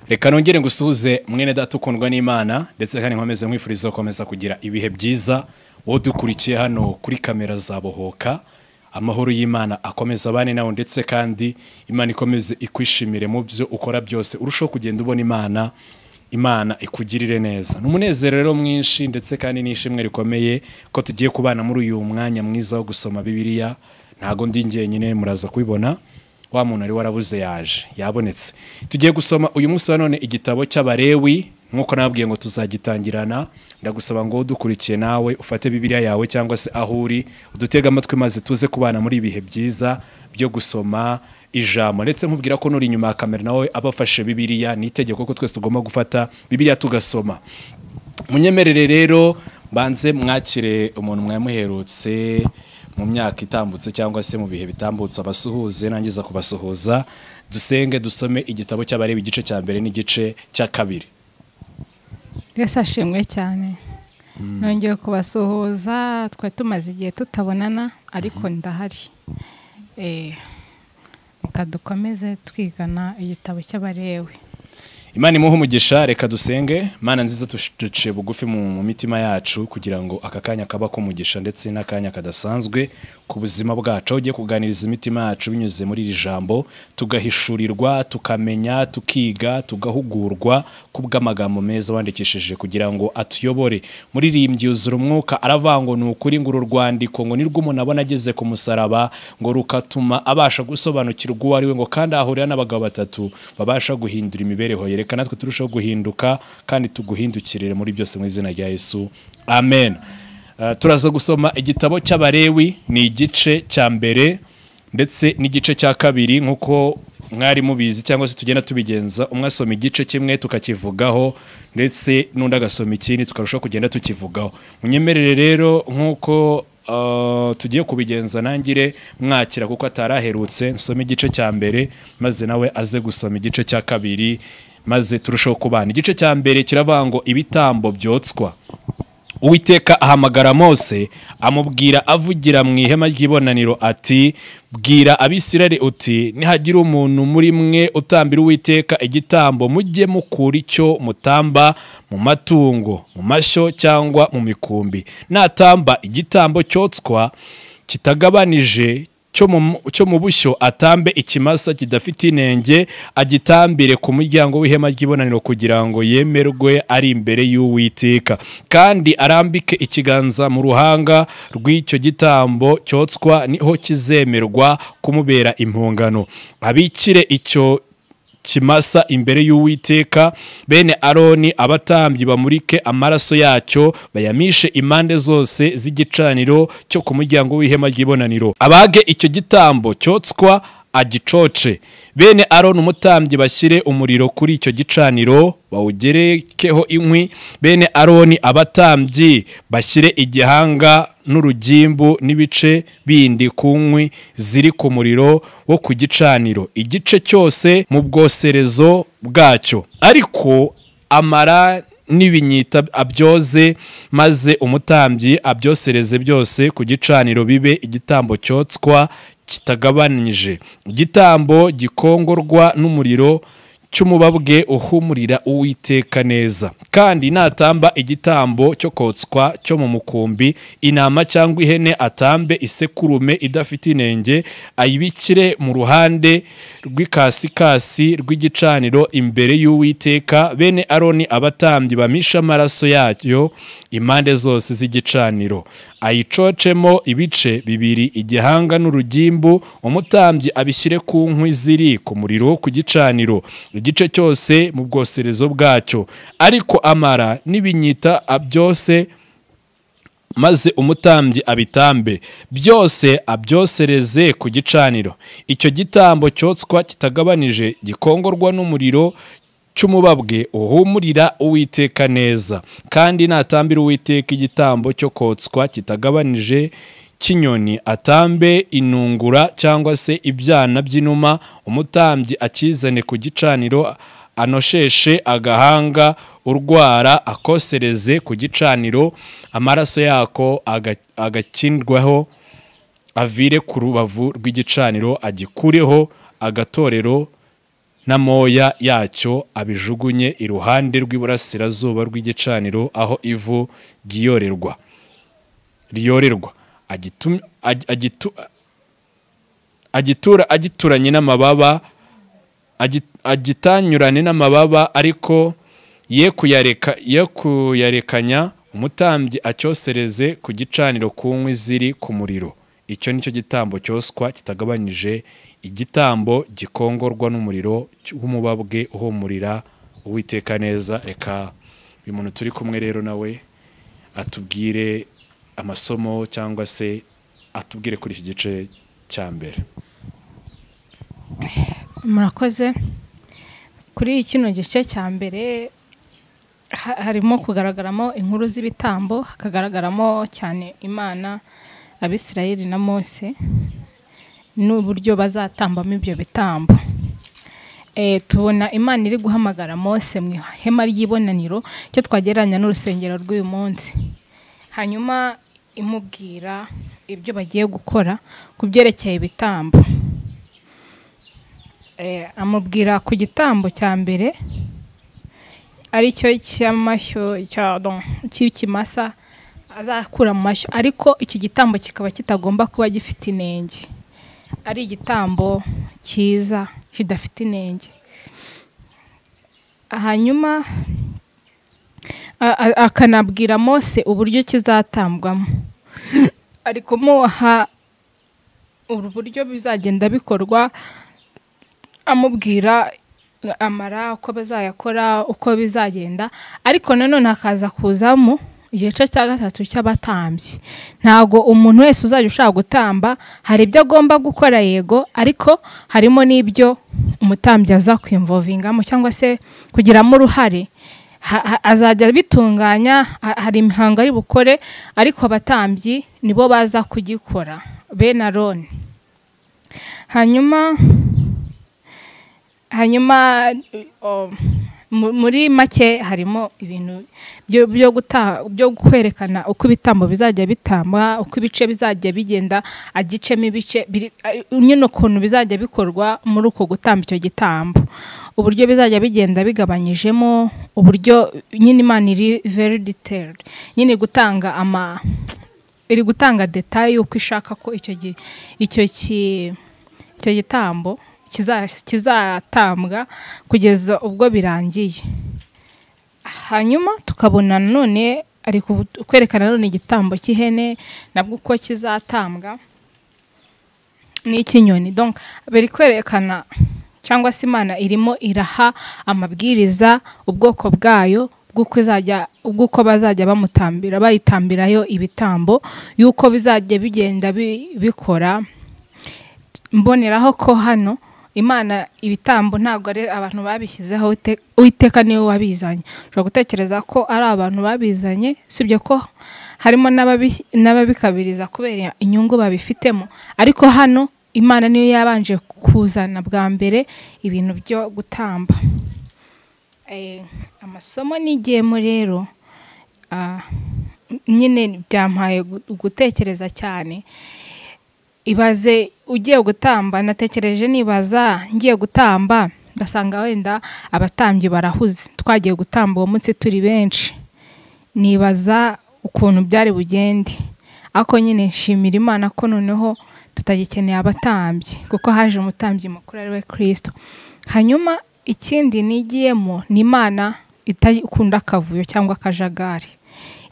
reka nongere ngusuhuze mwene data ukundwa n'imana ndetse kandi nkomeze nkwifuriza gukomeza kugira ibihe byiza wowe dukurikiye hano kuri kamera za bohoka amahoro y'imana akomeza abane nawe ndetse kandi imana ikomeze ikwishimire mu byo ukora byose urushaho kugenda ubona imana imana ikugirire neza ni umunezero rero mwinshi ndetse kandi n'ishimwe rikomeye ko tugiye kubana muri uyu mwanya mwiza wo gusoma bibiliya ntago ndi njyenyine muraza kubibona wa muntu wari warabuze yaje yabonetse tugiye gusoma uyu munsi wa none igitabo cy'abarewi nk'uko nababwiye ngo tuzagitangirana ndagusaba ngo dukurikiye nawe ufate bibiliya yawe cyangwa se aho uri udutege amatwi maze tuze kubana muri ibihe byiza byo gusoma ijambo ndetse nkubwira ko nuri inyuma ya kamera nawe abafashe bibiliya ni itegeko ko twese tugomba gufata bibiliya tugasoma munyemerere rero mbanze mwakire umuntu mwamuherutse mu myaka itambutse cyangwa se mu bihe bitambutse abasuhuze nangiza kubasuhuza dusenge dusome igitabo cy'abareba igice cya mbere n'igice cya kabiri twese ashimwe cyane nongeye kubasuhuza twari tumaze igihe tutabonana ariko ndahari reka dukomeze twigana igitabo cy'abarewe imana imuhe umugisha reka dusenge mana nziza duciye bugufi mu mitima yacu kugira ngo aka kanya kaba k'umugisha ndetse n'akanya kadasanzwe ku buzima bwacu aho ugiye kuganiriza imitima yacu binyuze muri iri jambo tugahishurirwa tukamenya tukiga tugahugurwa ku bw'amagambo meza wandikishije kugira ngo atuyobore muririmbyi yuzura umwuka aravanga ni ukuri ngo uru rwandiko ngo nirwo umuntu abona ageze ku musaraba ngo rukatuma abasha gusobanukirwa uwo ari we ngo kandi ahahurira n'abagabo batatu babasha guhindura imibereho ye reka natwe turushaho guhinduka kandi tuguhindukirire muri byose mu izina rya yesu amen turaza gusoma igitabo cy'abarewi ni igice cya mbere ndetse n'igice cya kabiri nk'uko mwari mubizi cyangwa se tugenda tubigenza umwe asoma igice kimwe tukakivugaho ndetse n'undi agasoma ikindi tukarushaho kugenda tukivugaho munyemerere rero nk'uko tugiye kubigenza nangire mwakira kuko ataraherutse nsome igice cya mbere maze nawe aze gusoma igice cya kabiri maze turushaho kubana igice cya mbere kiravuga ngo ibitambo byotswa uwiteka ahamagara mose amubwira avugira mu ihema ry'ibonaniro ati bwira abisirari uti nihagira umuntu muri mwe utambira uwiteka igitambo mujye mukura icyo mutamba mu matungo mu mashyo cyangwa mu mikumbi natamba igitambo cyotswa kitagabanije cyo mu bushyo atambe ikimasa kidafite inenge agitambire ku muryango w'ihema ry'ibonaniro kugira ngo yemerwe ari imbere y'uwiteka kandi arambike ikiganza mu ruhanga rw'icyo gitambo cyotswa niho kizemerwa kumubera impungano abikire icyo kimasa imbere y'uwiteka bene aroni abatambyi bamurike amaraso yacyo bayamishe impande zose z'igicaniro cyo ku muryango w'ihema ry'ibonaniro abage icyo gitambo cyotswa agicoce bene aroni umutambyi bashyire umuriro kuri icyo gicaniro bawugerekeho inkwi bene aroni abatambyi bashyire igihanga n'urugimbu n'ibice bindi ku nkwi ziri ku muriro wo ku gicaniro igice cyose mu bwoserezo bwacyo ariko amara n'ibinyita abyoze maze umutambyi abyosereze byose ku gicaniro bibe igitambo cyotswa kitagabanije igitambo gikongorwa n'umuriro cy'umubabwe uhumurira uwiteka neza kandi natamba igitambo cyo kotswa cyo mu mukumbi intama cyangwa ihene atambe isekurume idafite inenge ayibikire mu ruhande rw'ikasikasi rw'igicaniro imbere y'uwiteka bene aroni abatambyi bamisha amaraso yayo impande zose z'igicaniro ayicocemo ibice bibiri igihanga n'urugimbu umutambyi abishyire ku nkwi ziri ku muriro ku gicaniro igice cyose mu bwoserezo bwacyo ariko amara n'ibinyita byose maze umutambyi abitambe byose abyosereze ku gicaniro icyo gitambo cyotswa kitagabanije gikongorwa n'umuriro cy'umubabwe uhumurira uwiteka neza kandi natambira uwiteka igitambo cyo kotswa kitagabanije cy'inyoni atambe inungura cyangwa se ibyana by'inuma umutambyi akizane ku gicaniro anosheshe agahanga urwara akosereze ku gicaniro amaraso yako agakindwaho avire ku rubavu rw'igicaniro agikureho agatorero n'amoya yacyo abijugunye iruhande rw'iburasirazuba rw'igicaniro aho ivu ryiyorerwa riyorerwa agitum- ag- agitu- agitura agituranye n'amababa agi- agitanyurane n'amababa ariko ye kuyareka ye kuyarekanya umutambyi acyosereze ku gicaniro ku nkwi ziri ku muriro icyo ni cyo gitambo cyoswa kitagabanyije igitambo gikongorwa n'umuriro cy- w'umubabwe uhumurira uwiteka neza reka uyu muntu turi kumwe rero nawe atubwire amasomo cyangwa se atubwire kuri iki gice cya mbere murakoze kuri kino gice cya mbere ha- harimo kugaragaramo inkuru z'ibitambo hakagaragaramo cyane imana abisirayeli na mose n'uburyo bazatambamo ibyo bitambo Eh, tubona imana iri guhamagara mose mu ihema ry'ibonaniro cyo twagereranya n'urusengero rw'uyu munsi hanyuma imubwira ibyo bagiye gukora ku byerekeye ibitambo Eh, amubwira ku gitambo cya mbere aricyo cy'amashyo cya- don- cy'ikimasa azakura mu mashyo ariko iki gitambo kikaba kitagomba kuba gifite inenge ari igitambo cyiza kidafite inenge hanyuma a- a- akanabwira mose uburyo kizatambwamo ari kumuha uburyo bizagenda bikorwa amubwira amara uko bazayakora uko bizagenda ariko nanone hakaza kuzamo igice cya gatatu cy'abatambyi ntabwo umuntu wese uzajya ushaka gutamba hari ibyo agomba gukora yego ariko harimo n'ibyo umutambyi aza kwimvovingamo cyangwa se kugiramo uruhare Ha- ha- azajya bitunganya ha- hari imihango ari bukore ariko abatambyi nibo baza kugikora bene aroni hanyuma hanyuma o, mu- muri make harimo ibintu byo byo guta- byo kwerekana uko ibitambo bizajya bitamba uko ibice bizajya bigenda agicemo ibice biri- ari- nyine ukuntu bizajya bikorwa muri uko gutamba icyo gitambo uburyo bizajya bigenda bigabanyijemo uburyo nyine imana iri very detailed nyine gutanga ama iri gutanga detaye uko ishaka ko icyo gi- icyo ki icyo gitambo kiza- kizatambwa kugeza ubwo birangiye hanyuma tukabona nanone ari ku- kwerekana nanone igitambo cy'ihene nabwo uko kizatambwa n'icy'inyoni donc biri kwerekana cyangwa se imana irimo iraha amabwiriza ubwoko bwayo bw'uko izajya bw'uko bazajya bamutambira bayitambirayo ibitambo y'uko bizajya bigenda bi- bikora mboneraho ko hano imana ibitambo ntabwo ari abantu babishyizeho Uwite- uwiteka niwe wabizanye ushobora gutekereza ko ari abantu babizanye usibye ko harimo n'ababi- n'ababikabiriza kubera inyungu babifitemo ariko hano imana niyo yabanje kuzana bwa mbere ibintu byo gutamba Eh, amasomo nigiyemo rero ah, nyine byampaye gu- gutekereza cyane ibaze ugiye gutamba natekereje nibaza ngiye gutamba ngasanga wenda abatambyi barahuze twagiye gutamba uwo munsi turi benshi nibaza ukuntu byari bugende ariko nyine nshimira imana ko noneho tutagikeneye abatambyi kuko haje umutambyi mukuru ari we kirisito hanyuma ikindi nigiyemo ni imana itakunda akavuyo cyangwa akajagari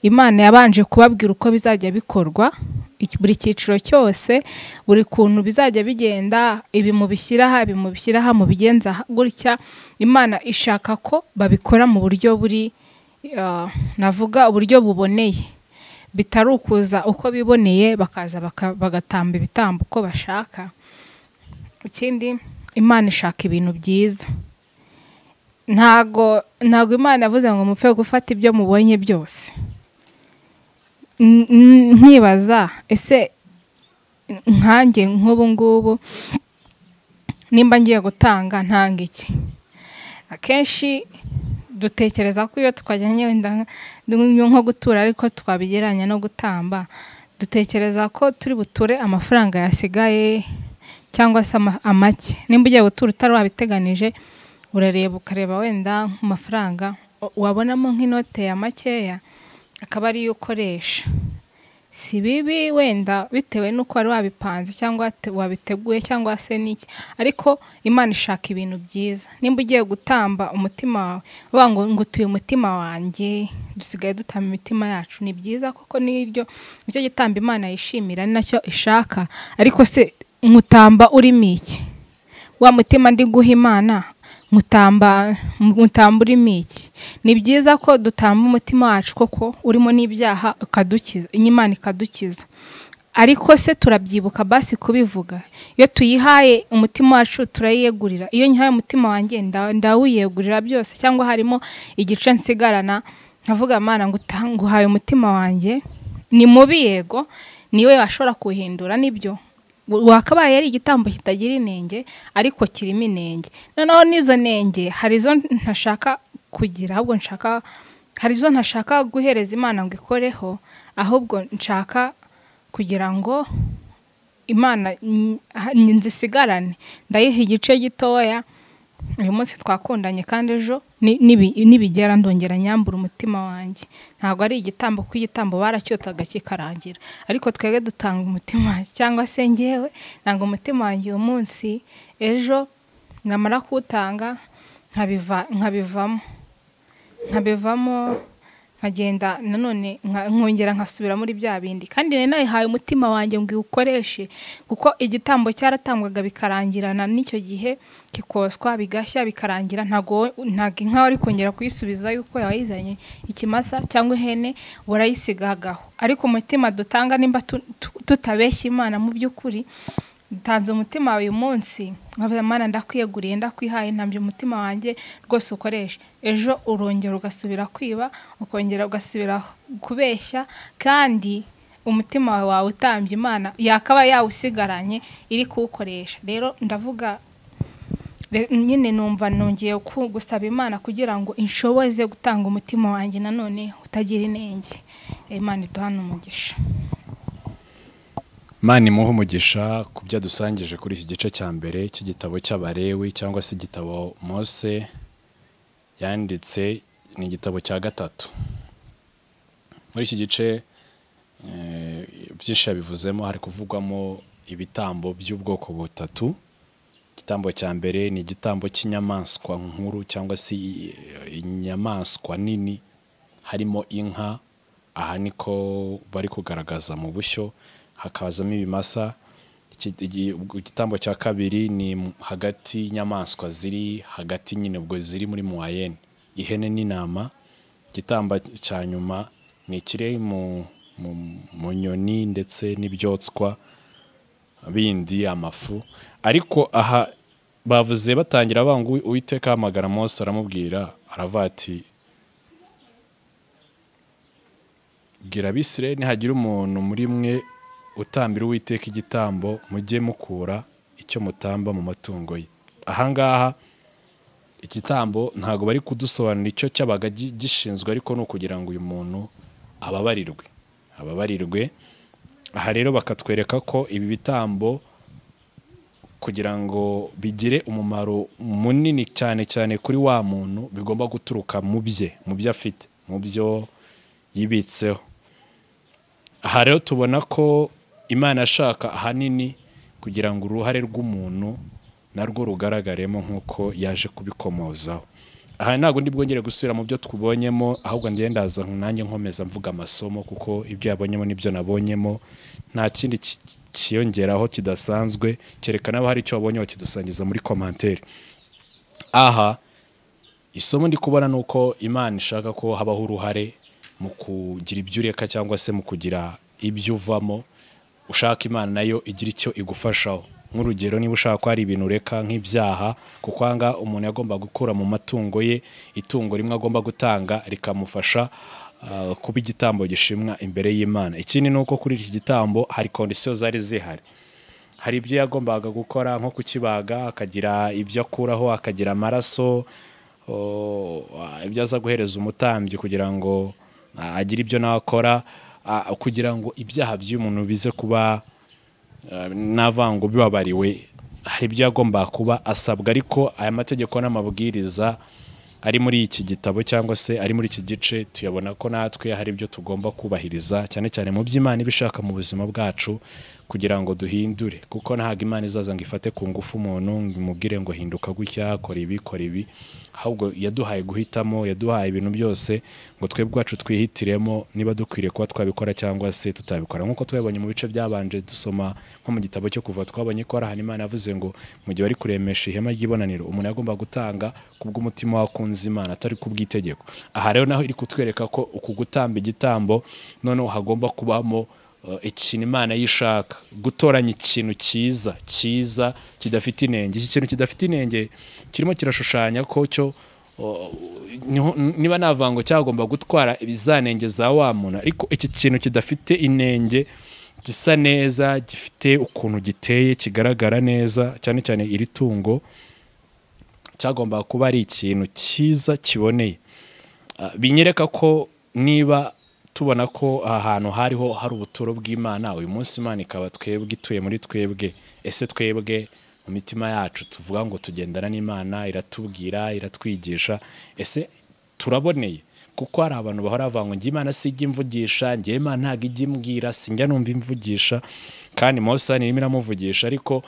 imana yabanje kubabwira uko bizajya bikorwa iki- buri cyiciro cyose buri kuntu bizajya bigenda ibi mubishyiraha ibi mubishyiraha mubigenza ha- gutya imana ishaka ko babikora mu buryo buri ah, navuga uburyo buboneye bitari ukuza uko biboneye bakaza baka- bagatamba ibitambo uko bashaka ikindi imana ishaka ibintu byiza ntago ntago imana yavuze ngo mupfe gufata ibyo mubonye byose N- n- nkibaza ese nkanjye nk'ubu ngubu nimba ngiye gutanga ntanga iki akenshi dutekereza ko iyo twajyanye wenda nk- nko gutura ariko twabigereranya no gutamba dutekereza ko turi buture amafaranga yasigaye cyangwa se ama- amake nimba ugiye gutura utari wabiteganije urareba ukareba wenda nk'amafaranga wa- wabonamo nk'inote ya makeya akaba ariyo ukoresha si bibi wenda bitewe n'uko wari wabipanze cyangwa te- wabiteguye cyangwa se n'iki ariko imana ishaka ibintu byiza nimba ugiye gutamba umutima wawe uvuga ngo ngutuye umutima wanjye dusigaye dutamba imitima yacu ni byiza kuko niryo nicyo gitamba imana yishimira ni nacyo ishaka ariko se nkutamba urimo iki wa mutima ndi guha imana mutamba mutamba urimo iki ni byiza ko dutamba umutima wacu koko urimo n'ibyaha ukadukiza imana ikadukiza ariko se turabyibuka basi kubivuga iyo tuyihaye umutima wacu turayiyegurira iyo nyihaye umutima wanjye nda- ndawiyegurira byose cyangwa harimo igice nsigarana nkavuga mana nguta- nguhaye umutima wanjye ni mubi yego niwe washobora kuwuhindura nibyo wakabaye ari igitambo kitagira inenge ariko kirimo inenge noneho n'izo nenge hari izo ntashaka kugira ahubwo nshaka hari izo ntashaka guhereza imana ngo ikoreho ahubwo nshaka kugira ngo imana mm, ah, nzisigarane ndayiha igice gitoya uyu munsi twakundanye kandi ejo ni- nibi- nibigera ndongera nyambura umutima wanjye ntabwo ari igitambo kuko igitambo baracyotsaga kikarangira ariko twebwe dutanga umutima wanjye cyangwa se ngewe nanga umutima wanjye uyu munsi ejo namara kuwutanga nkabiva nkabivamo nkabivamo nkagenda nanone nka- nkongera nkasubira muri bya bindi kandi nari nayihaye umutima wanjye ngo iwukoreshe kuko igitambo cyaratangwaga bikarangirana n'icyo gihe kikoswa bigashya bikarangira ntabwo wowe- ntabwo inka wari kongera kuyisubiza yuko yawayizanye ikimasa cyangwa ihene warayisigagaho ariko umutima dutanga nimba tu- tu- tutabeshya imana mu by'ukuri ntanze umutima wawe uyu munsi nkavuga mana ndakwiyeguriye ndakwihaye ntambye umutima wanjye rwose ukoresha ejo urongera ugasubira kwiba ukongera ugasubira kubeshya kandi umutima wawe utambye imana yakaba yawusigaranye iri kuwukoresha rero ndavuga Re- nyine numva nongeye ku- gusaba imana kugira ngo inshoboze gutanga umutima wanjye nanone utagira inenge imana iduhane umugisha Mana imuhe umugisha ku byo adusangije kuri iki gice cya mbere cy'igitabo cy'abarewi cyangwa se igitabo mose yanditse ni igitabo cya gatatu muri iki gice eh, byinshi yabivuzemo hari kuvugwamo ibitambo by'ubwoko butatu igitambo cya mbere ni igitambo cy'inyamaswa nkuru cyangwa se i- inyamaswa nini harimo inka aha niko bari kugaragaza mu bushyo hakazamo ibimasa Iki- igi- igitambo cya kabiri ni m- hagati y'inyamaswa ziri hagati nyine ubwo ziri muri muwayene ihene n'intama igitamba cya nyuma ni ikiri mu, mu, mu nyoni ndetse n'ibyotswa bindi amafu ariko aha bavuze batangira banga uwi- uwiteka ahamagara mose aramubwira aravuga ati bwira abisire nihagira umuntu muri mwe utambira uwiteka igitambo mujye mukura icyo mutamba mu matungo ye ahangaha igitambo ntabwo bari kudusobanurira icyo cyabaga gi- gishinzwe ariko ni ukugira ngo uyu muntu ababarirwe ababarirwe aha rero bakatwereka ko ibi bitambo kugira ngo bigire umumaro munini cyane cyane kuri wa muntu bigomba guturuka mu bye mu byo afite mu byo yibitseho aha rero tubona ko imana ashaka ahanini kugira ngo uruhare rw'umuntu narwo rugaragaremo nk'uko yaje kubikomozaho aha ntabwo ndi bwongere gusubira mu byo tubonyemo ahubwo ngiye ndaza nanjye nkomeza mvuga amasomo kuko ibyo yabonyemo n'ibyo nabonyemo nta kindi ki- kiyongeraho kidasanzwe cyerekana abo hari icyo wabonyeho kidusangiza muri komantere aha isomo ndi kubona ni uko imana ishaka ko habaho uruhare mu kugira ibyo ureka cyangwa se mu kugira ibyo uvamo ushaka imana nayo igira icyo igufashaho nk'urugero niba ushaka ko hari ibintu ureka nk'ibyaha kuko ahangaha umuntu yagomba gukura mu matungo ye itungo rimwe agomba gutanga rikamufasha ah, kuba igitambo gishimwa imbere y'imana ikindi ni uko kuri iki gitambo hari kondisiyo zari zihari hari ibyo yagombaga gukora nko kukibaga akagira ibyo akuraho akagira amaraso o, a- ibyo aza guhereza umutambyi kugira ngo a- agire ibyo nawe akora a- kugira ngo ibyaha by'umuntu bize kuba eh, nta vango bibabariwe hari ibyo yagomba kuba asabwa ariko aya mategeko n'amabwiriza ari muri iki gitabo cyangwa se ari muri iki gice tuyabona ko natwe hari ibyo tugomba kubahiriza cyane cyane mu by'imana iba ishaka mu buzima bwacu kugira ngo duhindure kuko ntabwo imana izaza ngo ifate ku ngufu umuntu ngo imubwire ngo hinduka gutya kora ibi kora ibi ahubwo yaduhaye guhitamo yaduhaye ibintu byose ngo twebwe ubwacu twihitiremo niba dukwiriye kuba twabikora cyangwa se tutabikora nk'uko twabonye mu bice byabanje dusoma nko mu gitabo cyo kuva twabonye ko hari ahantu imana yavuze ngo mu gihe bari kuremesha ihema ry'ibonaniro umuntu yagomba gutanga kubw'umutima wakunze imana atari kubw'itegeko aha rero naho iri kutwereka ko uku gutamba igitambo noneho hagomba kubamo uh, ikintu imana yishaka gutoranya ikintu cyiza cyiza kidafite inenge iki kintu kidafite inenge kirimo kirashushanya ko cyo uh, niho- niba nta vango cyagomba gutwara ibizanenge za wa muntu ariko iki kintu kidafite inenge gisa neza gifite ukuntu giteye kigaragara neza cyane cyane iri tungo cyagomba kuba ari ikintu cyiza kiboneye Ah, binyereka ko niba tubona ko aha hantu hariho hari ubuturo bw'imana uyu munsi imana ikaba twebwe ituye muri twebwe ese twebwe mu mitima yacu tuvuga ngo tugendana n'imana iratubwira iratwigisha ese turaboneye kuko hari abantu bahora bavuga ngo njye imana si ijya imvugisha njye imana ntabwo ijya imbwira sinjya numva imvugisha kandi mose hano irimo iramuvugisha ariko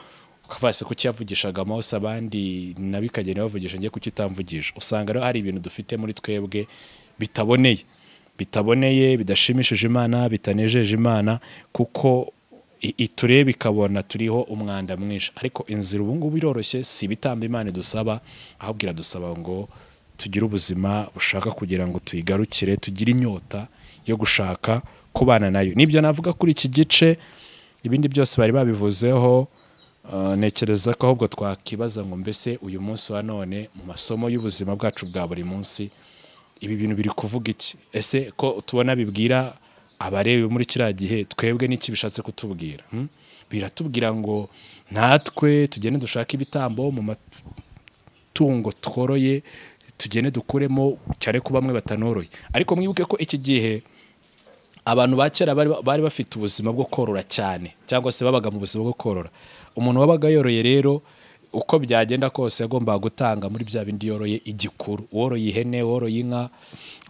kavasi kuki yavugishaga mose abandi nabo ikagenda bavugisha njye kuki itamvugisha usanga rero hari ibintu dufite muri twebwe bitaboneye bitaboneye bidashimishije imana bitanejeje imana kuko i- itureba ikabona turiho umwanda mwinshi ariko inzira ubu ngubu iroroshye si ibitamba imana idusaba ahubwo iradusaba ngo tugire ubuzima bushaka kugira ngo tuyigarukire tugire inyota yo gushaka kubana nayo nibyo navuga kuri iki gice ibindi byose bari babivuzeho Uh, ntekereza ko ahubwo twakibaza ngo mbese uyu munsi wa none mu masomo y'ubuzima bwacu bwa buri munsi ibi bintu biri kuvuga iki ese ko tubona bibwira abareba muri kiriya gihe twebwe n'iki bishatse kutubwira hmm? biratubwira ngo natwe tugende dushake ibitambo mu mat- tungo tworoye tugende dukuremo cyane ko bamwe batanoroye ariko mwibuke ko iki gihe abantu ba kera bari bari bafite ubuzima bwo korora cyane cyangwa se babaga mu buzima bwo korora umuntu wabaga yoroye rero uko byagenda kose yagombaga gutanga muri bya bindi yoroye igikuru woroye ihene woroye inka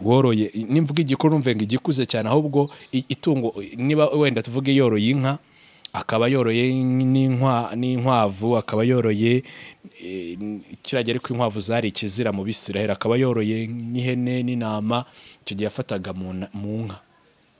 woroye nimvuga igikuru numve ngo igikuze cyane ahubwo i- itungo niba wenda tuvuge yoroye inka akaba yoroye n'inkwa- n'inkwavu akaba yoroye eh, kiragera ko inkwavu zari ikizira mu bisiraheli akaba yoroye n'ihene n'intama icyo gihe yafataga mu na- mu nka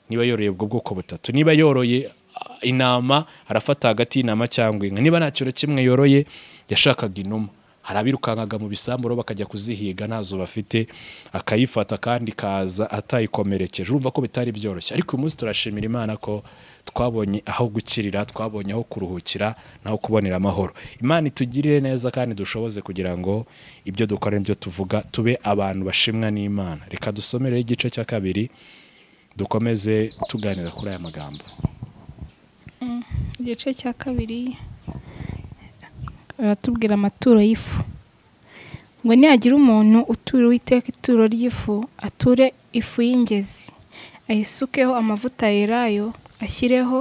niba yoroye ubwo bwoko butatu niba yoroye ah, intama arafata hagati y'intama cyangwa inka niba nta kintu kimwe yoroye yashakaga inuma hari abirukankaga mu bisamburo bakajya kuzihiga ntazo bafite akayifata kandi kaza atayikomerekeje urumva ko bitari byoroshye ariko uyu munsi turashimira imana ko twabonye aho gukirira twabonye aho kuruhukira n'aho kubonera amahoro imana itugirire neza kandi dushoboze kugira ngo ibyo dukora n'ibyo tuvuga tube abantu bashimwa n'imana reka dusomereho igice cya kabiri dukomeze tuganira kuri aya magambo igice cya kabiri baratubwira amaturo y'ifu ngo nihagira umuntu utura uwiteka ituro ry'ifu ature ifu y'ingezi ayisukeho amavuta yerayo ashyireho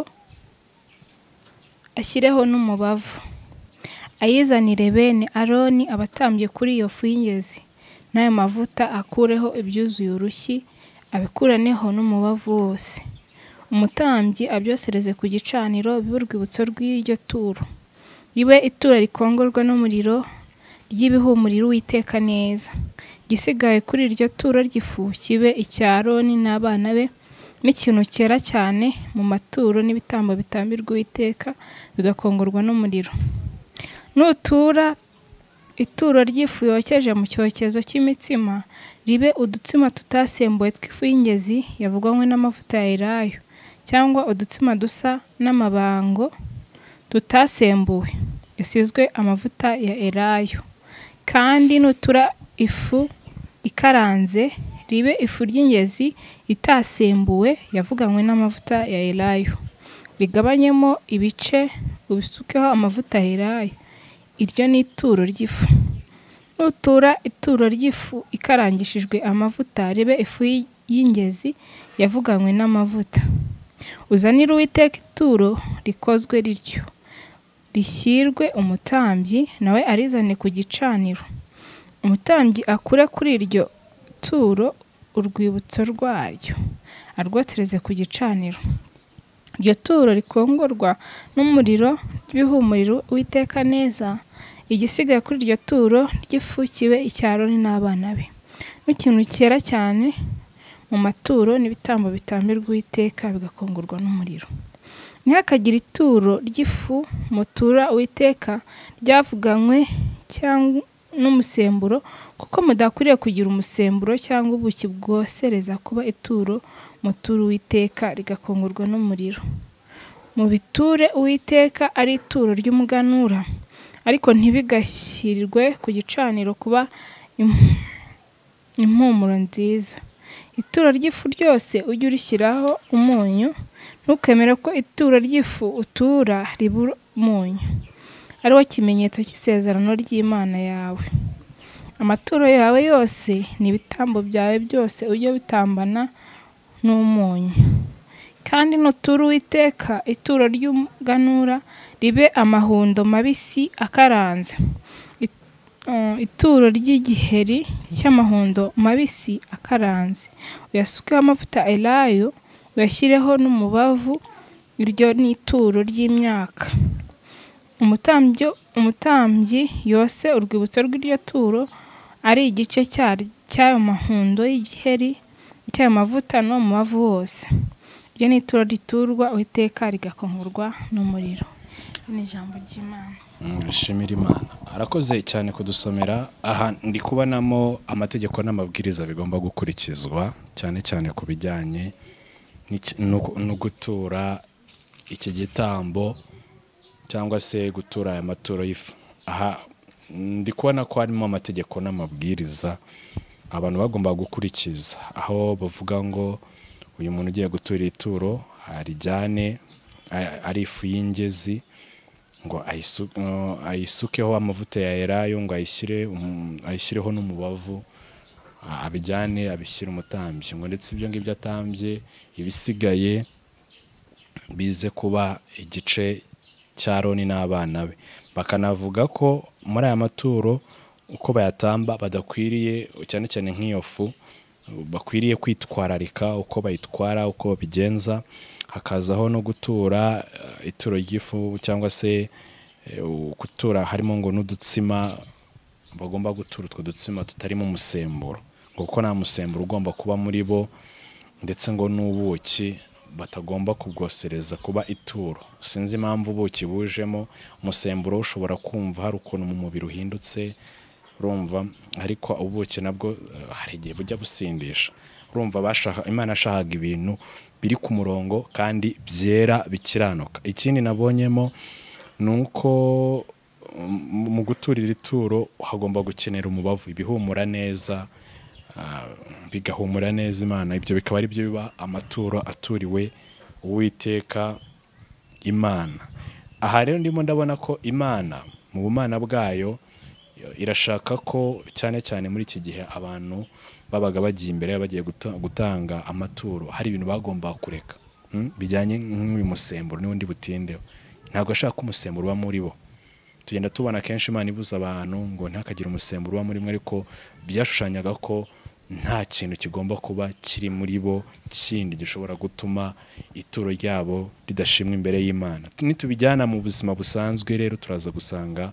ashyireho n'umubavu ayizanire bene aroni abatambye kuri iyo fu y'ingezi n'ayo mavuta akureho ibyuzuye urushyi abikuraneho n'umubavu wose umutambyi abyosereze ku gicaniro bibe urwibutso rw'iryo turo ribe ituro rikongorwa n'umuriro ry'ibihumuriro uwiteka neza igisigaye kuri iryo turo ry'ifu kibe icya aroni n'abana be n'ikintu cyera cyane mu maturo n'ibitambo bitambirwa uwiteka bigakongorwa n'umuriro nutura ituro ry'ifu yokeje mu cyokezo cy'imitsima ribe udutsima tutasembuwe tw'ifu y'ingezi yavuganywe n'amavuta ya elayo cyangwa udutsima dusa n'amabango tutasembuwe isizwe amavuta ya elayo kandi nutura ifu ikaranze ribe ifu ry'ingezi itasembuwe yavuganywe n'amavuta ya elayo rigabanyemo ibice ubisukeho amavuta ya elayo iryo ni ituro ry'ifu nutura ituro ry'ifu ikarangishijwe amavuta ribe ifu y- y'ingezi yavuganywe n'amavuta uzanire uwiteka ituro rikozwe rityo rishyirwe umutambyi nawe arizane ku gicaniro umutambyi akure kuri iryo turo urwibutso rwaryo arwotereze ku gicaniro iryo turo rikongorwa n'umuriro ry'ibihumuriro witeka neza igisigaye kuri iryo turo ryifukiwe icyaro n'abana be n'ikintu cyera cyane mu maturo n'ibitambo bitambirwa uwiteka bigakongorwa n'umuriro ntihakagire ituro ry'ifu mutura uwiteka ryavuganywe cyangwa n'umusemburo kuko mudakwiriye kugira umusemburo cyangwa ubuki bwosereza kuba ituro mutura uwiteka rigakongorwa n'umuriro mu biture uwiteka ari ituro ry'umuganura ariko ntibigashyirirwe ku gicaniro kuba im- impumuro nziza ituro ry'ifu ryose ujye urishyiraho umunyu ntukemere ko ituro ry'ifu utura ribura umunyu ari wo kimenyetso cy'isezerano ry'imana yawe amaturo yawe yose n'ibitambo byawe byose ujye bitambana n'umunyu kandi nutura uwiteka ituro ry'umuganura ribe amahundo mabisi akaranze It- uh, ituro ry'igiheri cy'amahundo mabisi akaranze uyasukeho amavuta elayo uyashyireho n'umubavu iryo ni ituro ry'imyaka umutambyi umutambyi yose urwibutso rw'iryo turo ari igice cya- cy'ayo mahundo y'igiheri cy'ayo mavuta no mu mavu wose iryo ni ituro riturwa uwiteka rigakongorwa n'umuriro iri ni ijambo ry'imana Nshimira Imana arakoze cyane kudusomera aha ndi kubonamo amategeko n'amabwiriza bigomba gukurikizwa cyane cyane ku bijyanye n'iki- no gu- no gutura iki gitambo cyangwa se gutura aya maturo y'ifu aha ndi kubona ko harimo amategeko n'amabwiriza abantu bagomba gukurikiza aho bavuga ngo uyu muntu ugiye gutura ituro arijyane a- ari ifu y'ingezi ngo ayisu- ngo ayisukeho amavuta ya elayo ngo ayishyire um- ayishyireho n'umubavu a- abijyane abishyire umutambyi ngo ndetse ibyo ngibyo atambye ibisigaye bize kuba igice cya Aroni n'abana be bakanavuga ko muri aya maturo uko bayatamba badakwiriye cyane cyane nk'iyo fu bakwiriye kwitwararika uko bayitwara uko babigenza hakazaho no gutura eh, ituro ry'ifu cyangwa se eh, gutura harimo ngo n'udutsima bagomba gutura utwo dutsima tutarimo umusemburo ngo kuko nta musemburo ugomba kuba muri bo ndetse ngo n'ubuki batagomba kubwosereza kuba ituro sinzi impamvu ubuki bujemo umusemburo ushobora kumva hari ukuntu mu mubiri uhindutse urumva ariko ubuki nabwo eh, hari igihe bujya busindisha urumva bashaka imana yashakaga ibintu biri ku murongo kandi byera bikiranuka ikindi nabonyemo ni uko um, mu guturira ituro hagomba gukenera umubavu ibihumura neza ah, bigahumura neza imana ibyo bikaba ari byo biba amaturo aturiwe uwiteka imana aha rero ndimo ndabona ko imana mu bumana bwayo irashaka ko cyane cyane muri iki gihe abantu babaga bagiye imbere bagiye guta- gutanga amaturo hari ibintu bagombaga kureka mm, bijyanye n'uyu musemburo n'ubundi butindeho ntabwo ashaka ko umusemburo uba muri bo tugenda tubona kenshi imana ibuza abantu ngo ntihakagire umusemburo uba muri mwe ariko byashushanyaga ko nta kintu kigomba kuba kiri muri bo kindi gishobora gutuma ituro ryabo ridashimwa imbere y'imana nitubijyana mu buzima busanzwe rero turaza gusanga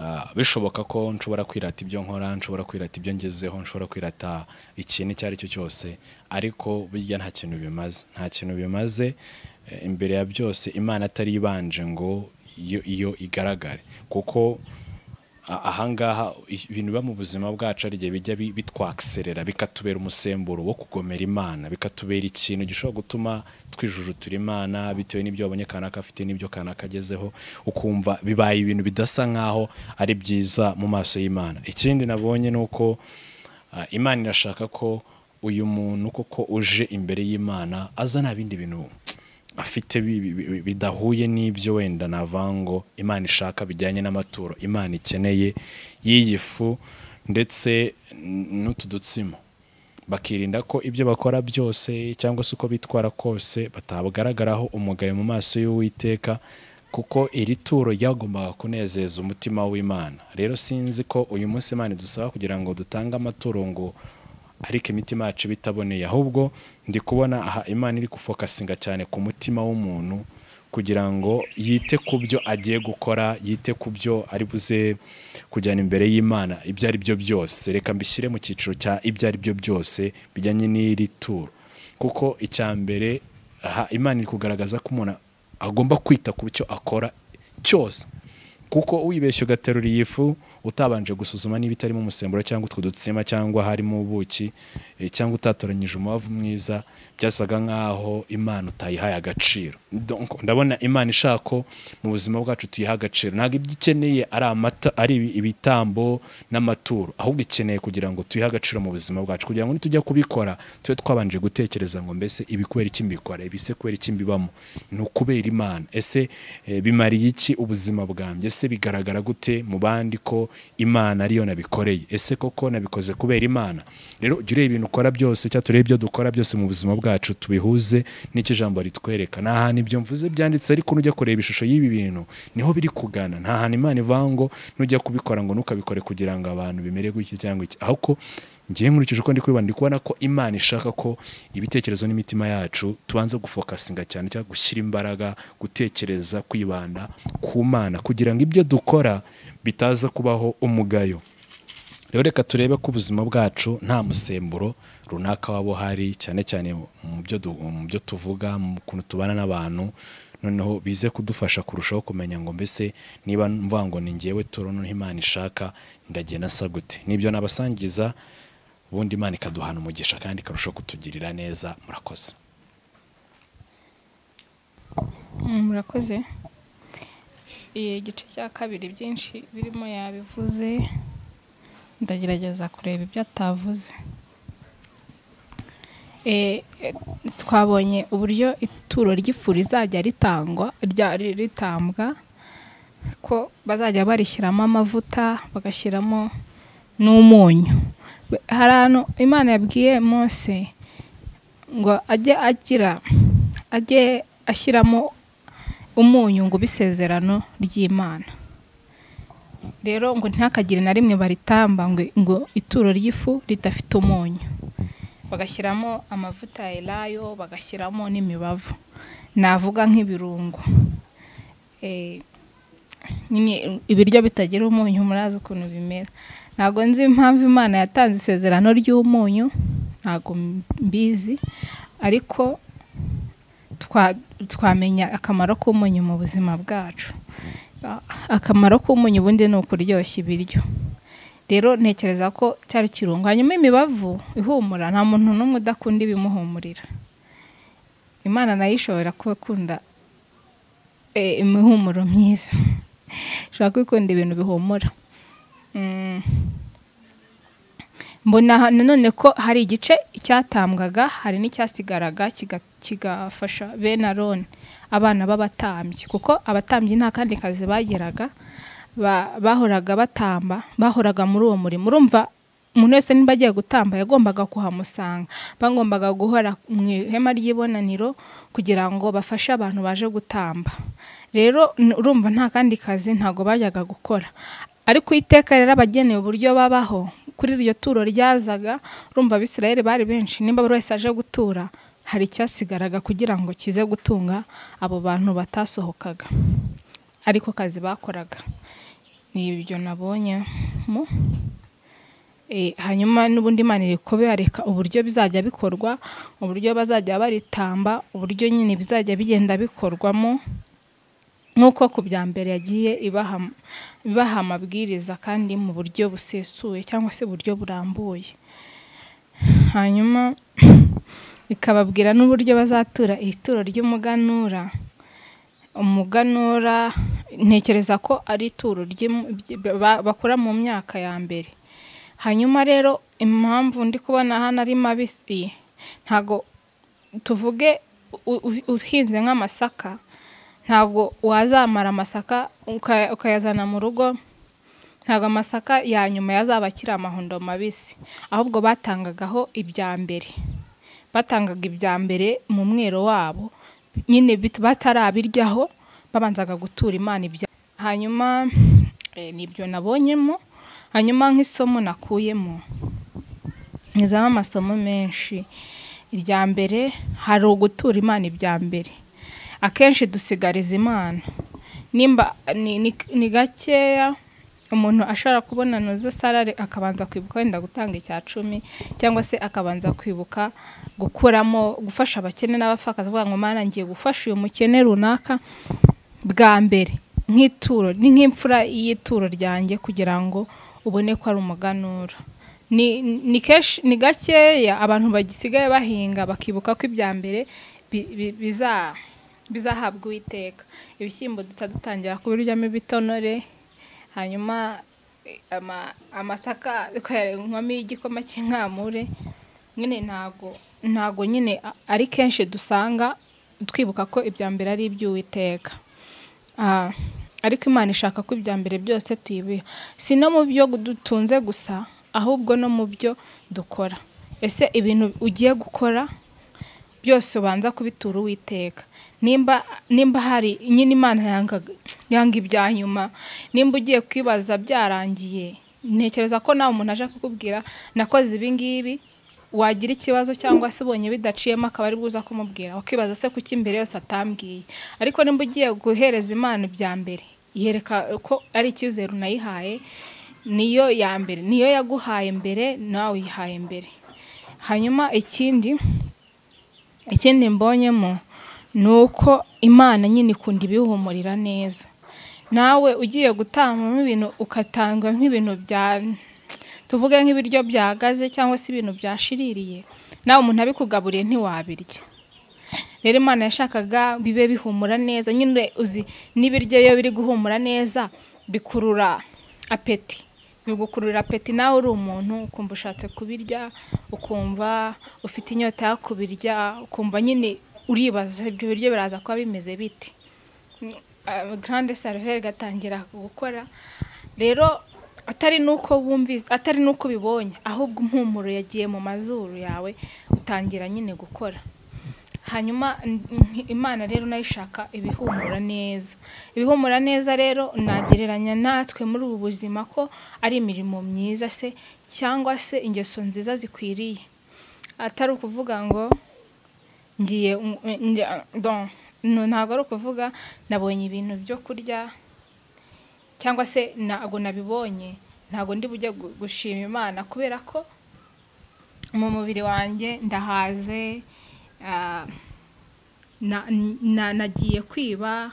Ah, bishoboka ko nshobora kwirata ibyo nkora nshobora kwirata ibyo ngezeho nshobora kwirata ikintu icyo ari cyo cyose ariko burya nta kintu bimaze nta kintu bimaze eh, imbere ya byose imana atari ibanje ngo iyo, iyo igaragare kuko a- ahangaha i- ibintu biba mu buzima bwacu hari igihe bijya bi- bitwakiserera bikatubera umusemburo wo kugomera imana bikatubera ikintu gishobora gutuma twijujutura imana bitewe n'ibyo wabonye kanaka afite n'ibyo kanaka agezeho ukumva bibaye ibintu bidasa nk'aho ari byiza mu maso y'imana ikindi nabonye ni uko ah, imana irashaka ko uyu muntu koko uje imbere y'imana aza nta bindi bintu afite bi- bi- bi- bidahuye n'ibyo wenda navango imana ishaka bijyanye n'amaturo imana ikeneye y'iyi fu ndetse n- n'utu dutsima bakirinda ko ibyo bakora byose cyangwa se uko bitwara kose batabagaragaraho umugayo mu maso y'uwiteka kuko iri turo ryagombaga kunezeza umutima w'imana rero sinzi ko uyu munsi imana idusaba kugira ngo dutange amaturo ngo ariko imitima yacu iba itaboneye ahubwo ndi kubona aha imana iri gufokasinga cyane ku mutima w'umuntu kugira ngo yite ku byo agiye gukora yite ku byo ari buze kujyana imbere y'imana ibyo ari byo byose reka mbishyire mu cyiciro cya ibyo ari byo byose bijyanye n'iri turo kuko icya mbere aha imana iri kugaragaza ko umuntu agomba kwita ku cyo akora cyose kuko wibeshya ugaterura iyi fu utabanje gusuzuma niba itarimo umusemburo cyangwa utwo dutsima cyangwa harimo ubuki eh, cyangwa utatoranyije umubavu mwiza byasaga nk'aho imana utayihaye agaciro Donc, ndabona imana ishaka ko mu buzima bwacu tuyiha agaciro ntabwo ibyo ikeneye ari amata ari ibi- ibitambo n'amaturo ahubwo ikeneye kugira ngo tuyihe agaciro mu buzima bwacu kugira ngo nitujya kubikora tube twabanje gutekereza ngo mbese ibi kubera iki mbikora ibi se kubera iki mbibamo ni ukubera imana ese eh, bimariye iki ubuzima bwanjye ese bigaragara gute mu bandi ko imana ariyo nabikoreye ese koko nabikoze kubera imana rero jya ureba ibintu ukora byose cyangwa turebe ibyo dukora byose mu buzima bwacu tubihuze n'icyo ijambo ritwereka nta hantu ibyo mvuze byanditse ariko nujya kureba ishusho y'ibi bintu niho biri kugana nta hantu imana ivanga ngo nujya kubikora ngo ntukabikore kugira ngo abantu bimere gutya cyangwa iki ahubwo ngiye nkurikije uko ndi kubibona ndi kubona ko imana ishaka ko ibitekerezo n'imitima yacu tubanza gufokasinga cyane cyangwa gushyira imbaraga gutekereza kwibanda ku mana kugira ngo ibyo dukora bitaza kubaho umugayo rero reka turebe ko ubuzima bwacu nta musemburo runaka waba uhari cyane cyane mu byo du- mu byo tuvuga mu kuntu tubana n'abantu noneho bize kudufasha kurushaho kumenya ngo mbese niba mvuga ngo ni ngewe turo noneho imana ishaka ndagenda nsa gute nibyo nabasangiza ubundi imana ikaduhana umugisha kandi ikarushaho kutugirira neza murakoze Mm, murakoze Eh, igice cya kabiri byinshi birimo yabivuze ndagerageza kureba ibyo atavuze Eh, eh, twabonye uburyo ituro ry'ifu rizajya ritangwa rya- ri- ritambwa ko bazajya barishyiramo amavuta bagashyiramo n'umunyu Be- hari ahantu imana yabwiye Mose ngo ajye agira ajye ashyiramo umunyu ngo ube isezerano ry'imana rero ngo ntakagire na rimwe baritamba ngo, ngo ituro ry'ifu ridafite umunyu bagashyiramo amavuta ya elayo bagashyiramo n'imibavu navuga nk'ibirungo Eh, nyine ibiryo bitagira umunyu murazi ukuntu bimera ntabwo nzi impamvu imana yatanze isezerano ry'umunyu ntabwo mbizi ariko twa- twamenya akamaro k'umunyu mu buzima bwacu A- akamaro k'umunyu ubundi ni ukuryoshya ibiryo rero ntekereza ko cyari kirungo hanyuma imibavu ihumura nta muntu n'umwe udakunda ibimuhumurira imana nayo ishobora kuba ikunda eh, imihumuro myiza ishobora kuba ikunda ibintu bihumura Mm. mbona ha- nanone ko hari igice cyatambwaga hari n'icyasigaraga kiga- kigafasha bene aroni abana b'abatambyi kuko abatambyi nta kandi kazi bagiraga ba- bahoraga batamba bahoraga muri uwo murimo urumva umuntu wese niba agiye gutamba yagombaga kuhamusanga bagombaga guhora mu ihema ry'ibonaniro kugira ngo bafashe abantu baje gutamba rero n- urumva nta kandi kazi ntabwo bajyaga gukora ariko iteka rero abagenewe uburyo babaho kuri iryo turo ryazaga urumva abisirayeli bari benshi niba buri wese aje gutura hari icyasigaraga kugira ngo kize gutunga abo bantu batasohokaga ariko kazi bakoraga ni ibyo nabonyemo Eh, hanyuma n'ubundi imana iri kubereka uburyo bizajya bikorwa uburyo bazajya baritamba uburyo nyine bizajya bigenda bikorwamo nk'uko ku bya mbere yagiye ibaha ibaha amabwiriza kandi mu buryo busesuye cyangwa se uburyo burambuye hanyuma ikababwira n'uburyo bazatura ituro ry'umuganura umuganura ntekereza ko ari ituro ry'im- by- ba- bakora mu myaka ya mbere hanyuma rero impamvu ndi kubona hano ari mabisi ntago tuvuge u- u- uhinze nk'amasaka ntabwo wazamara amasaka uka- ukayazana mu rugo ntabwo amasaka ya nyuma yazaba akiri amahundo mabisi ahubwo batangagaho ibya mbere batangaga ibya mbere mu mwero wabo nyine bit- batarabiryaho babanzaga gutura imana ibya hanyuma eh, nibyo nabonyemo hanyuma nk'isomo nakuyemo nizamo amasomo menshi irya mbere hari ugutura imana ibya mbere akenshi dusigariza imana nimba ni- ni- ni gakeya umuntu ashobora kubona noza salari akabanza kwibuka wenda gutanga icya cumi cyangwa se akabanza kwibuka gukuramo gufasha abakene n'abapfakazi avuga ngo mana ngiye gufasha uyu mukene runaka bwa mbere nk'ituro ni nk'imfura y'ituro ryanjye kugira ngo ubone ko ari umuganura ni ni kenshi ni gakeya abantu bagisigaye bahinga bakibuka ko ibya mbere bi- bi- biza- bizahabwa uwiteka ibishyimbo duta dutangira kubiryamo ibitonore hanyuma eh, ama- amasaka inkwamo y'igikoma cy'inkamure nyine ntago ntago nyine a- ari kenshi dusanga twibuka ko ibya mbere ari iby'uwiteka Ah, ariko imana ishaka ko ibya mbere byose tuyibiha si no mu byo dutunze gusa ahubwo no mu byo dukora ese ibintu ugiye gukora byose ubanza kubitura uwiteka nimba nimba hari nyine imana yanga yanga ibya nyuma nimba ugiye kwibaza byarangiye ntekereza ko nawe umuntu aje kukubwira nakoze ibi ngibi wagira ikibazo cyangwa se ubonye bidaciyemo akaba ari buza kumubwira wakibaza se kuki imbere yose atambwiye ariko nimba ugiye guhereza imana ibya mbere yereka ko ari icyizere unayihaye niyo ya mbere niyo yaguhaye mbere nawe uyihaye mbere hanyuma ikindi ikindi mbonyemo ni uko imana nyine ikunda ibiwuhumurira neza nawe ugiye gutangamo ibintu ugatanga nk'ibintu bya tuvuge nk'ibiryo byahagaze cyangwa se ibintu byashiririye nawe umuntu abikugaburiye ntiwabirya rero imana yashakaga bibe bihumura neza nyine uzi n'ibiryo iyo biri guhumura neza bikurura apeti bigukurura apeti nawe uri umuntu ukumva ushatse kubirya ukumva ufite inyota yo kubirya ukumva nyine uribaza ibyo biryo biraza kuba bimeze biti grande seriveri gatangira gukora rero atari nuko wumvise atari nuko ubibonye ahubwo impumuro yagiye mu mazuru yawe utangira nyine gukora hanyuma n- n- imana rero nayo ishaka ibihumura neza ibihumura neza rero nagereranya natwe muri ubu buzima ko ari imirimo myiza se cyangwa se ingeso nziza zikwiriye atari ukuvuga ngo ngiye mm, njya- don- no, ntabwo ari ukuvuga nabonye ibintu byo kurya cyangwa se ntabwo nabibonye ntabwo ndi bujye gu- gushima imana kubera ko mu mubiri wanjye ndahaze ah, na- na- nagiye kwiba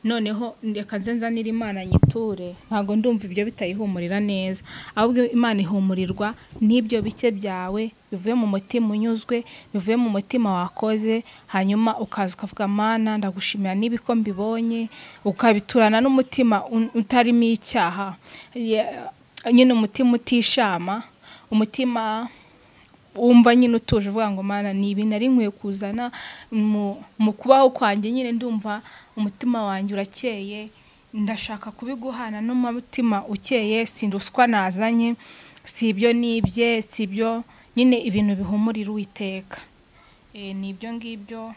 noneho reka nze nzanire imana nyiture ntabwo ndumva ibyo bitayihumurira neza ahubwo imana ihumurirwa n'ibyo bike byawe bivuye mu mutima unyuzwe bivuye mu mutima wakoze hanyuma ukaza ukavuga mana ndagushimira n'ibiko mbibonye ukabiturana n'umutima un- utarimo icyaha Ye- nyine umutima utishama umutima wumva nyine utuje uvuga ngo mana ni ibintu ari nkwiye kuzana mu- mu kubaho kwanjye nyine ndumva umutima wanjye urakeye ndashaka kubiguhana n'umutima ukeye si ruswa nazanye si ibyo nibye si ibyo nyine ibintu bihumurira uwiteka Eh, ni ibyo ngibyo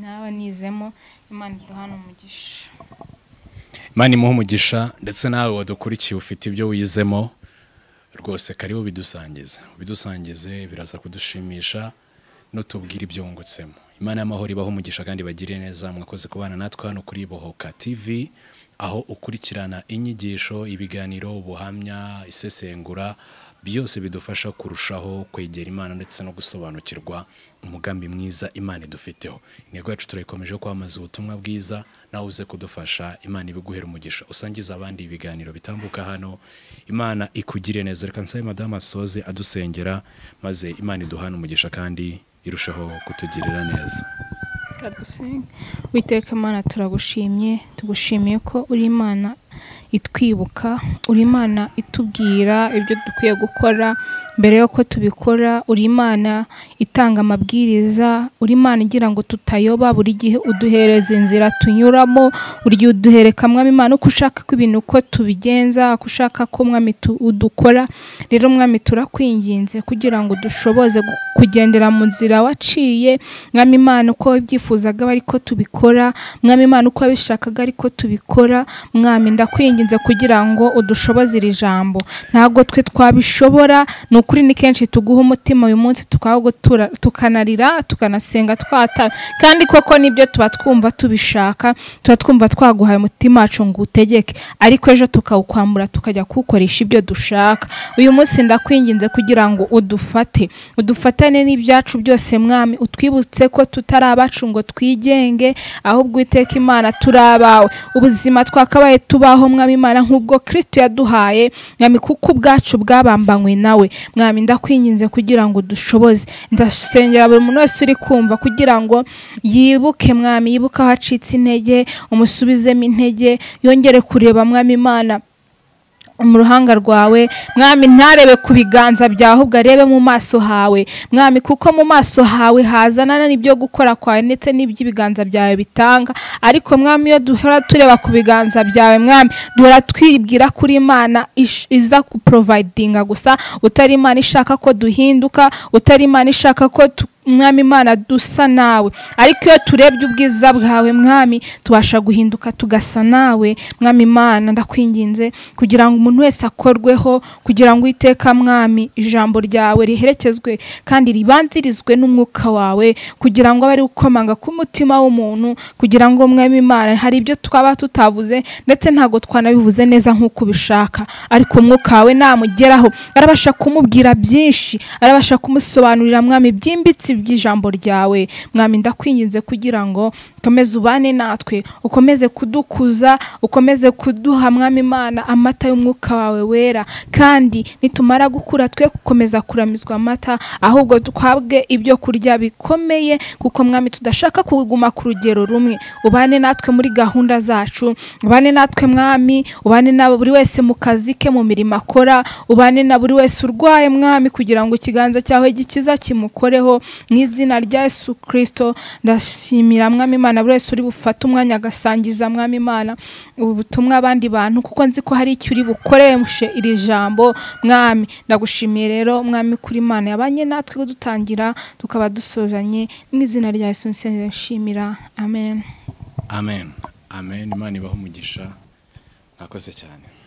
nawe nizemo imana iduhana umugisha Imana imuhe umugisha ndetse nawe wadukurikiye ufite ibyo wizemo rwose karibu bidusangize bidusangize biraza kudushimisha nutubwire ibyo wungutsemo imana y'amahoro ibaho umugisha kandi bagire neza mwakoze kubana natwe hano kuri bohoka tv aho ukurikirana inyigisho ibiganiro ubuhamya isesengura byose bidufasha kurushaho kwegera imana ndetse no gusobanukirwa umugambi mwiza imana idufiteho intego yacu turayikomeje kwamamaza ubutumwa bwiza nawe uze kudufasha imana ibiguhera umugisha usangize abandi ibiganiro bitambuka hano imana ikugire neza reka nsabe madamu asoze adusengera maze imana iduhana umugisha kandi irushaho kutugirira neza Reka dusenge witeka imana turagushimye tugushimiye ko uri imana itwibuka uri imana itubwira ibyo dukwiye gukora mbere y'uko tubikora uri imana itanga amabwiriza uri imana igira ngo tutayoba buri gihe uduhereza inzira tunyuramo buri gihe uduhereka mwami imana uko ushaka ko ibintu uko tubigenza uko ushaka ko mwami tu- udukora rero mwami turakwinginze kugira ngo dushoboze gu- kugendera mu nzira waciye mwami imana uko wabyifuzaga aba ariko tubikora mwami imana uko wabishakaga ariko tubikora mwami ndakwinginze kugira ngo udushoboze iri jambo ntabwo twe twabishobora ni ukuri ni kenshi tuguha umutima uyu munsi tukawugutura tukanarira tukanasenga twata kandi koko nibyo tuba twumva tubishaka tuba twumva twaguhaye umutima wacu ngo utegeke ariko ejo tukawukwambura tukajya kuwukoresha ibyo dushaka uyu munsi ndakwinginze kugira ngo udufate udufatane n'ibyacu byose mwami utwibutse ko tutari abacu ngo twigenge ahubwo iteka imana turi abawe ubuzima twakabaye tubaho mwami imana nk'ubwo kristo yaduhaye mwami kuko ubwacu bwabambanywe nawe mwami ndakwinginze kugira ngo dushoboze ndasengera buri muntu wese uri kumva kugira ngo yibuke mwami yibuke aho acitse intege umusubizemo intege yongere kureba mwami imana mu ruhanga rwawe mwami ntarebe ku biganza byawe ahubwo arebe mu maso hawe mwami kuko mu maso hawe hazana n'ibyo gukora kwawe ndetse n'iby'ibiganza byawe bitanga ariko mwami iyo duhora tureba ku biganza byawe mwami duhora twibwira kuri imana ish- iza kuporovayidinga gusa utari imana ishaka ko duhinduka utari imana ishaka ko tu mwami imana dusa nawe ariko iyo turebye ubwiza bwawe mwami tubasha guhinduka tugasa nawe mwami imana ndakwinginze kugira ngo umuntu wese akorweho kugira ngo iteka mwami ijambo ryawe riherekezwe kandi ribanzirizwe n'umwuka wawe kugira ngo abe ari gukomanga k'umutima w'umuntu kugira ngo mwami imana hari ibyo twaba tutavuze ndetse ntabwo twanabivuze neza nk'uko ubishaka ariko umwuka wawe namugeraho arabasha kumubwira byinshi arabasha kumusobanurira mwami byimbitse by'ijambo ryawe mwami ndakwinginze kugira ngo ukomeze ubane natwe ukomeze kudukuza ukomeze kuduha mwami imana amata y'umwuka wawe wera kandi nitumara gukura twe gukomeza kuramizwa amata ahubwo duhabwe ibyo kurya bikomeye kuko mwami tudashaka kuguma ku rugero rumwe ubane natwe muri gahunda zacu ubane natwe mwami ubane na buri wese mu kazi ke mu mirimo akora ubane na buri wese urwaye mwami kugira ngo ikiganza cyawe gikiza kimukoreho mu izina rya Yesu Kristo ndashimira mwami Imana buri wese uri bufate umwanya agasangiza mwami Imana ubu butumwa abandi bantu kuko nzi ko hari icyo uri bukoreshe iri jambo mwami ndagushimiye rero mwami kuri Imana yabanye natwe kudutangira tukaba dusozanye mu izina rya Yesu nsenga nshimira amen amen amen imana ibaho umugisha mwakoze cyane